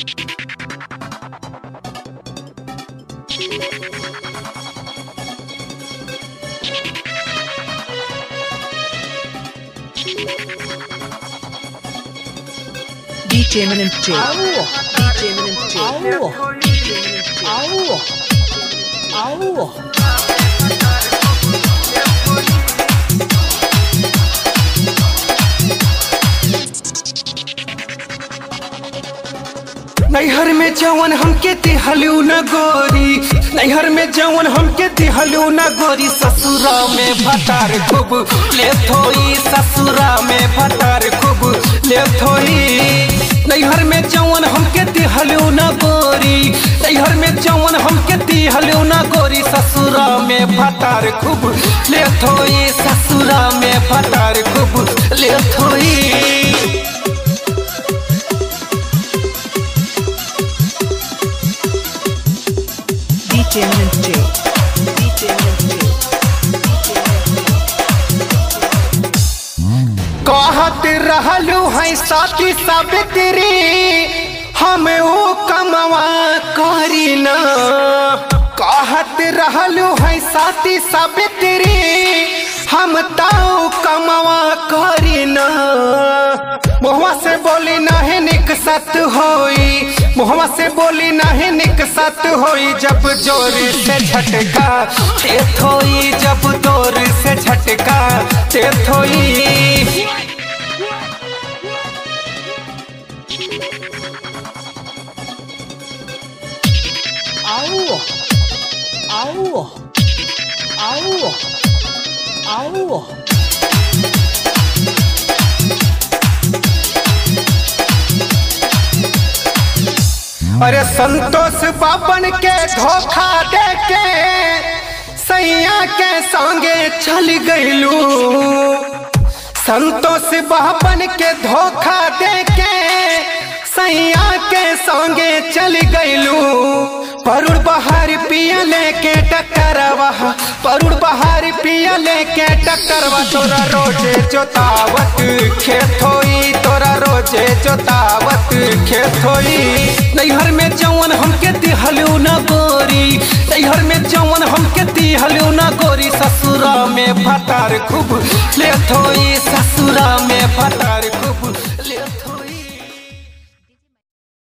DJ Eminent J. DJ Eminent J. नैहर में जवन हमके दिहलू न गोरी नैहर में जवन हमके दिहलू न गोरी ससुरा में भतार खूब ले थोई ससुरा में भतार खूब ले थोई नैहर में जवन हमके दिहलू न गोरी नैहर में जवन हमके दिहलू न गोरी ससुरा में भतार खूब ले थोई ससुरा में भतार खूब ले थोई DJ Eminent J. DJ Eminent J. कहत रहलू है साथी सावित्री हम वो कमवा करी न कहत रहलू है साथी सावित्री हम ताऊ कमवा करी न मुहवा से बोली नाही निक सत होई मुहवा से बोली नाही निक सत होई जब जोर से झटका ते थोई जब जोर से झटका ते थोई Au! Au! Au! Au! अरे संतोष बाबन के धोखा दे के सैया के संगे चल गईलू संतोष बाबन के धोखा दे के सैया के संगे चल गईलू परुड़ बहार पिया लेके टकरवा परुड़ बहार पिया लेके टकरवा तोरा रोजे जोतावत खेत होई तोरा रोजे जोतावत खेत होई नैहर में जवन हमके दिहलू न गोरी नैहर में जवन हमके दिहलू न गोरी ससुरा में फटार खूब ले थोई ससुरा में फटार